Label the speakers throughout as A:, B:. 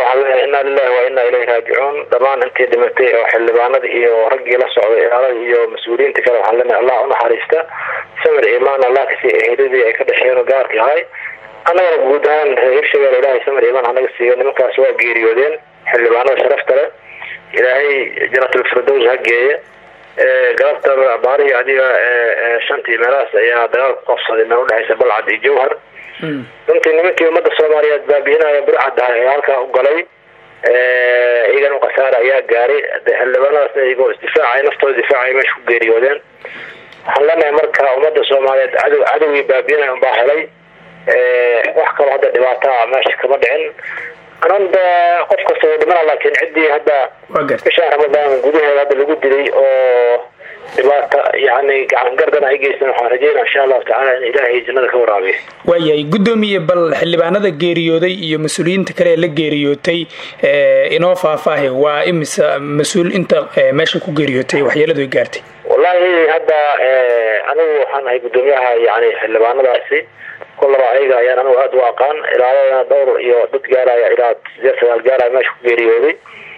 A: waxaan leeyahay inaa lilahi wa inaa ilayhi raajicuun dhammaan intii dhimatay oo xildhibaanada iyo raggii la socday ilaalada iyo mas-uuliyiinta kale waxaan leenahay allah unaxariista samir imaan allah kasii eheladii ay ka dhasheen oo gaarka ahay annagana guud ahaan hirshabelle ilaahay samir imaan hanaga siiyo nimankaas waa geeriyoodeen xildhibaanada sharafta leh ilaahay janatulfirdows ha geeye galabta baarihii adiga shantii meelahaas ayaa dagaal ku qabsaday meel udhexaysa balcad iyo jawhar runtii nimankii ummadda soomaaliyeed baabiinaya burcad ah ee halkaa u galay iyagana khasaare ayaa gaaray xildhibaanadaas iyagoo isdifaacay naftooda difaacay meesha ku geeriyoodeen waxaan leenahay marka ummadda soomaaliyeed cadow cadowgii baabiinaya unbaa helay wax kaloo hadda dhibaataa meesha kama dhicin ananda qof kasta wuu dhimana laakiin ciddii hadda bishaan ramadaan gudaheeda hadda lagu dilay oo dhibaata yani gacan gardan ay geysan waxaan rajeynaa insha allahu tacala in ilaahay jannada ka waraabiyo
B: waayahay guddoomiye bal xildhibaanada geeriyooday iyo mas-uuliyiinta kale ee la geeriyootay inoo faahfaahi waa imisa mas-uul inta meesha ku geeriyootay waxyeeladu ay gaartay
A: wallahi hadda anigu waxaan ahay guddoomiyaha yani xildhibaanadaasi kullaba ayaga ayaan anigu aada u aqaan ilaaladana dhowr iyo dad gaaraya ilaa sideed sagaal gaaraya meesha ku geeriyooday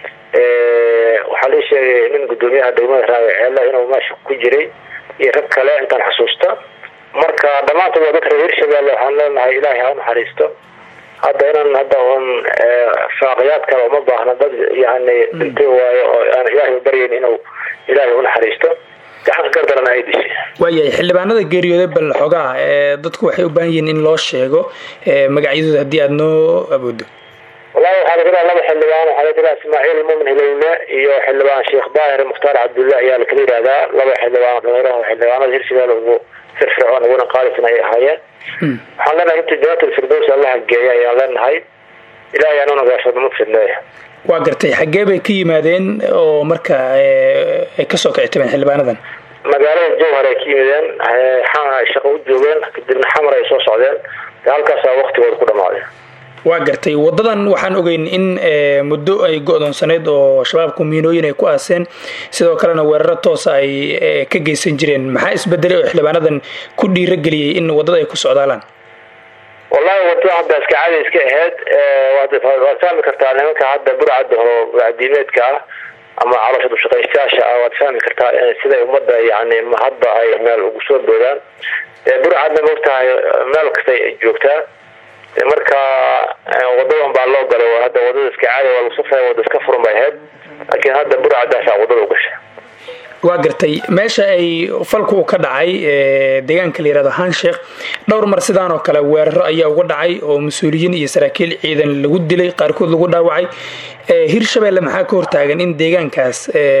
A: waxaa lii sheegay nin guddoomiyaha degmada raawe ceela inuu meesha ku jiray iyo rag kale intaan xusuusta marka dhammaantood waa dadka reer hirshabelle waxaan leenahay ilaahay ha unaxariisto hadda inaan hadda un faaqiyaad kale uma baahna dad yani dhintay waayo oo aan ilaahay u baryayn inuu ilaahay unaxariisto gacanka gardarana ay dishay
B: waayahay xildhibaanada geeriyooday bal xogaa dadku waxay u baahan yihiin in loo sheego magacyadooda haddii aada noo awoodo
A: wallahi waxaa la jiraa laba xildhibaan waxaa la jiraa ismaaciil mumin hilowle iyo xildhibaan sheekh daahir mukhtaar cabdulla ayaa lakala yihahdaa laba xildhibaan dhalinyaraha xildhibaanada hirshabelle ugu firfircoon uguna qaalisan ay ahaayeen waxaan leenahay inta janaatul firdows allaha geeya ayaan leenahay ilahay aanuna gaashadnimo fidneeya
B: waa gartay xaggee bay ka yimaadeen oo marka ay kasoo kici tabeen xildhibaanadan
A: magaalada jowhar ay ka yimideen shaqo u joogeen kadibna xamar ay soo socdeen halkaasaa waktigooda ku dhamaaday
B: waa gartay wadadan waxaan ogeyn in muddo ay go-doonsaneyd oo shabaabku miinooyin ay ku aaseen sidoo kalena weeraro toosa ay ka geysan jireen maxaa isbedelay oo xildhibaanadan ku dhiirageliyey in wadada ay ku socdaalaan
A: wallahi wadada hadda iska caadi iska aheyd waad fahmi kartaa nimanka hadda burcada horo burcadiimeedka ah ama caloosha dushaqaystayaasha ah waad fahmi kartaa siday ummadda yani hadba ay meel ugu soo boodaan burcadna maogtahay meel kasta joogtaa marka wadadan baa loo galay hadda wadada iska caadi waa lagu safaya wada iska furan bay ahayd laakiin hadda burcadaasa wadada u gashay
B: waa gartay meesha ay falku u ka dhacay deegaanka la yihahdo hansheekh dhowr mar sidaan oo kale weeraro ayaa uga dhacay oo mas-uuliyiin iyo saraakiil ciidan lagu dilay qaarkood lagu dhaawacay hirshabelle maxaa ka hortaagan in deegaankaas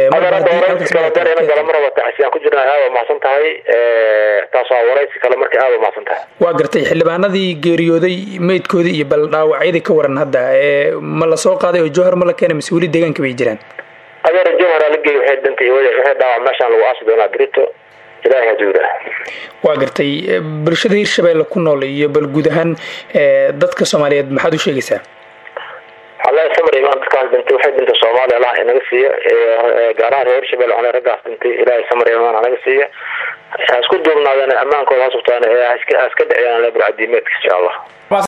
A: ku jirna aada mahadsan tahay taas waa waraysi kale marka aada mahadsan tahay
B: waa gartay xildhibaanadii geeriyooday meydkoodii iyo bal dhaawacyadii ka waran hadda ma la soo qaaday oo jowhar ma la keenay mise weli deegaanka bay jiraan
A: adeer jowhar la geey waxay dhintay waxay dhaawac meeshaan lagu aasi doonaa brito ilaahay hadduu yidhaah
B: waa gartay bulshada hirshabelle ku nool iyo bal guud ahaan dadka soomaaliyeed maxaad u sheegaysaa
A: alla samar imaan dadkaas dhintay waxay dhintay soomaaliya allah inaga siiya gaar ahaan reer hirshabelle waxaa raggaas dhintay ilaahay samar imaan hanaga siiya ha isku duubnaadeen ammaankooda ha sugtaan ha iska dhiciyaan burcadiimeedka insha allah